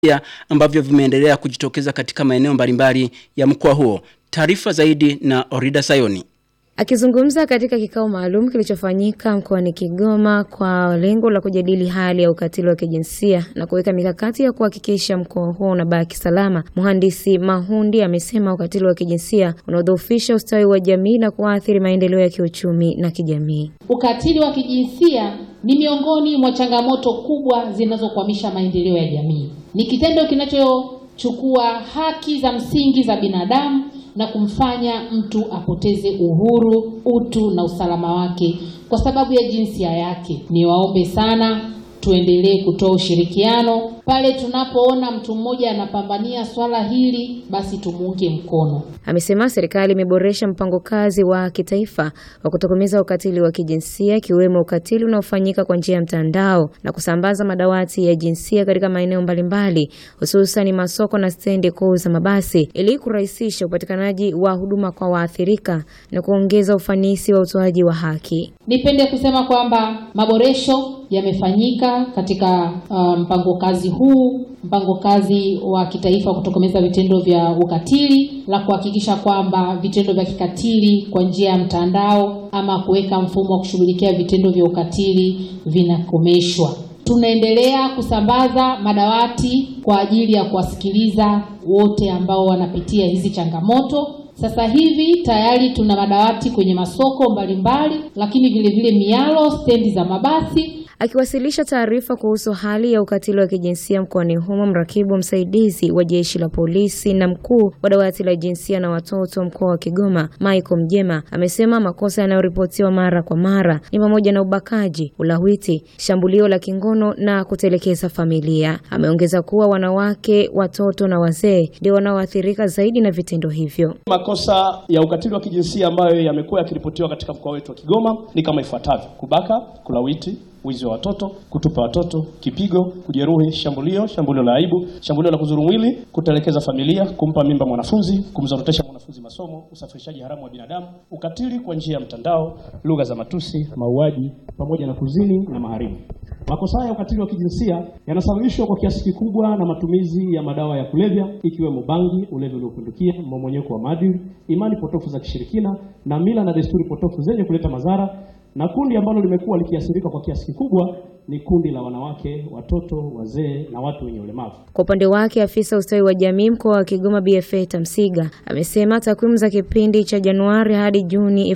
kijinsia ambavyo vimeendelea kujitokeza katika maeneo mbalimbali ya mkoa huo. Taarifa zaidi na Orida Sayoni. Akizungumza katika kikao maalum kilichofanyika mkoani Kigoma kwa lengo la kujadili hali ya ukatili wa kijinsia na kuweka mikakati ya kuhakikisha mkoa huo unabaki salama, Mhandisi Mahundi amesema ukatili wa kijinsia unaodhoofisha ustawi wa jamii na kuathiri maendeleo ya kiuchumi na kijamii. Ukatili wa kijinsia ni miongoni mwa changamoto kubwa zinazokwamisha maendeleo ya jamii. Ni kitendo kinachochukua haki za msingi za binadamu na kumfanya mtu apoteze uhuru, utu na usalama wake kwa sababu ya jinsia yake. Niwaombe sana tuendelee kutoa ushirikiano pale tunapoona mtu mmoja anapambania swala hili, basi tumuunge mkono. Amesema serikali imeboresha mpango kazi wa kitaifa wa kutokomeza ukatili wa kijinsia ikiwemo ukatili unaofanyika kwa njia ya mtandao na kusambaza madawati ya jinsia katika maeneo mbalimbali hususan masoko na stendi kuu za mabasi ili kurahisisha upatikanaji wa huduma kwa waathirika na kuongeza ufanisi wa utoaji wa haki. Nipende kusema kwamba maboresho yamefanyika katika uh, mpango kazi huu, mpango kazi wa kitaifa wa kutokomeza vitendo vya ukatili, la kuhakikisha kwamba vitendo vya kikatili kwa njia ya mtandao ama kuweka mfumo wa kushughulikia vitendo vya ukatili vinakomeshwa. Tunaendelea kusambaza madawati kwa ajili ya kuwasikiliza wote ambao wanapitia hizi changamoto. Sasa hivi tayari tuna madawati kwenye masoko mbalimbali, lakini vile vile mialo, stendi za mabasi. Akiwasilisha taarifa kuhusu hali ya ukatili wa kijinsia mkoani humo, mrakibu msaidizi wa jeshi la polisi na mkuu wa dawati la jinsia na watoto mkoa wa Kigoma, Michael Mjema, amesema makosa yanayoripotiwa mara kwa mara ni pamoja na ubakaji, ulawiti, shambulio la kingono na kutelekeza familia. Ameongeza kuwa wanawake, watoto na wazee ndio wanaoathirika zaidi na vitendo hivyo. Makosa ya ukatili wa kijinsia ambayo yamekuwa yakiripotiwa katika mkoa wetu wa Kigoma ni kama ifuatavyo: kubaka, kulawiti wizi wa watoto, kutupa watoto, kipigo, kujeruhi, shambulio, shambulio la aibu, shambulio la kudhuru mwili, kutelekeza familia, kumpa mimba mwanafunzi, kumzorotesha mwanafunzi masomo, usafirishaji haramu wa binadamu, ukatili kwa njia ya mtandao, lugha za matusi, mauaji pamoja na kuzini na maharimu. Makosa haya ya ukatili wa kijinsia yanasababishwa kwa kiasi kikubwa na matumizi ya madawa ya kulevya ikiwemo bangi, ulevi uliopindukia, mmomonyoko wa maadili, imani potofu za kishirikina na mila na desturi potofu zenye kuleta madhara na kundi ambalo limekuwa likiathirika kwa kiasi kikubwa ni kundi la wanawake, watoto, wazee na watu wenye ulemavu. Kwa upande wake, afisa ustawi wa jamii mkoa wa Kigoma BFA Tamsiga amesema takwimu za kipindi cha Januari hadi Juni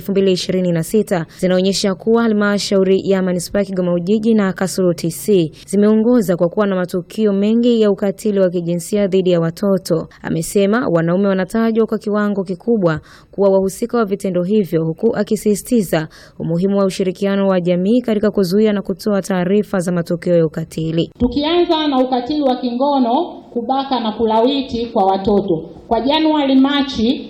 2026 zinaonyesha kuwa halmashauri ya manispaa ya Kigoma Ujiji na Kasulu TC zimeongoza kwa kuwa na matukio mengi ya ukatili wa kijinsia dhidi ya watoto. Amesema wanaume wanatajwa kwa kiwango kikubwa kuwa wahusika wa vitendo hivyo, huku akisisitiza umuhimu wa ushirikiano wa jamii katika kuzuia na kutoa taarifa za matukio ya ukatili. Tukianza na ukatili wa kingono, kubaka na kulawiti kwa watoto kwa Januari Machi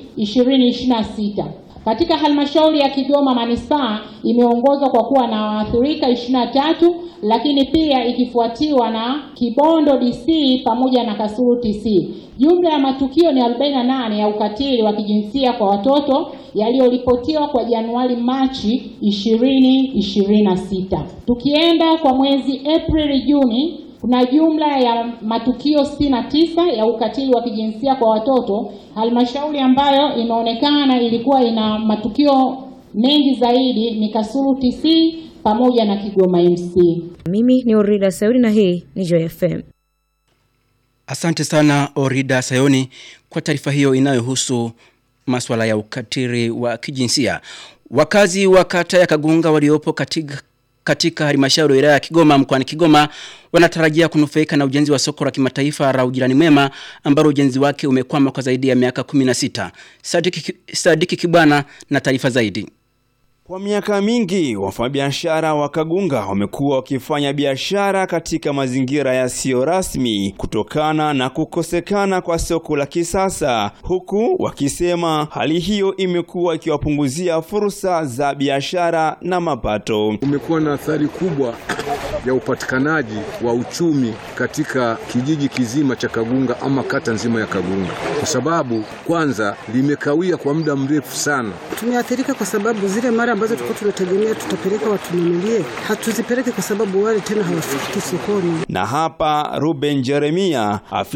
2026 katika halmashauri ya Kigoma manispaa imeongozwa kwa kuwa na waathirika 23, lakini pia ikifuatiwa na Kibondo DC pamoja na Kasulu TC. Jumla ya matukio ni 48 ya ukatili wa kijinsia kwa watoto yaliyoripotiwa kwa Januari Machi 2026. Tukienda kwa mwezi Aprili Juni kuna jumla ya matukio 69 ya ukatili wa kijinsia kwa watoto. Halmashauri ambayo imeonekana ilikuwa ina matukio mengi zaidi ni Kasulu TC pamoja na Kigoma MC. Mimi ni Orida Saudi na hii ni Joy FM. Asante sana Orida Sayoni kwa taarifa hiyo inayohusu masuala ya ukatili wa kijinsia. Wakazi wa kata ya Kagunga waliopo katika katika halmashauri ya wilaya ya Kigoma mkoani Kigoma wanatarajia kunufaika na ujenzi wa soko la kimataifa la ujirani mwema ambalo ujenzi wake umekwama kwa zaidi ya miaka 16. Sadiki, Sadiki Kibwana na taarifa zaidi. Kwa miaka mingi wafanyabiashara wa Kagunga wamekuwa wakifanya biashara katika mazingira yasiyo rasmi kutokana na kukosekana kwa soko la kisasa, huku wakisema hali hiyo imekuwa ikiwapunguzia fursa za biashara na mapato. Umekuwa na athari kubwa ya upatikanaji wa uchumi katika kijiji kizima cha Kagunga ama kata nzima ya Kagunga, kwa sababu kwanza limekawia kwa muda mrefu sana. Tumeathirika kwa sababu zile mara ambazo tulikuwa tunategemea tutapeleka watununulie, hatuzipeleke kwa sababu wale tena hawafiki sokoni. Na hapa Ruben Jeremia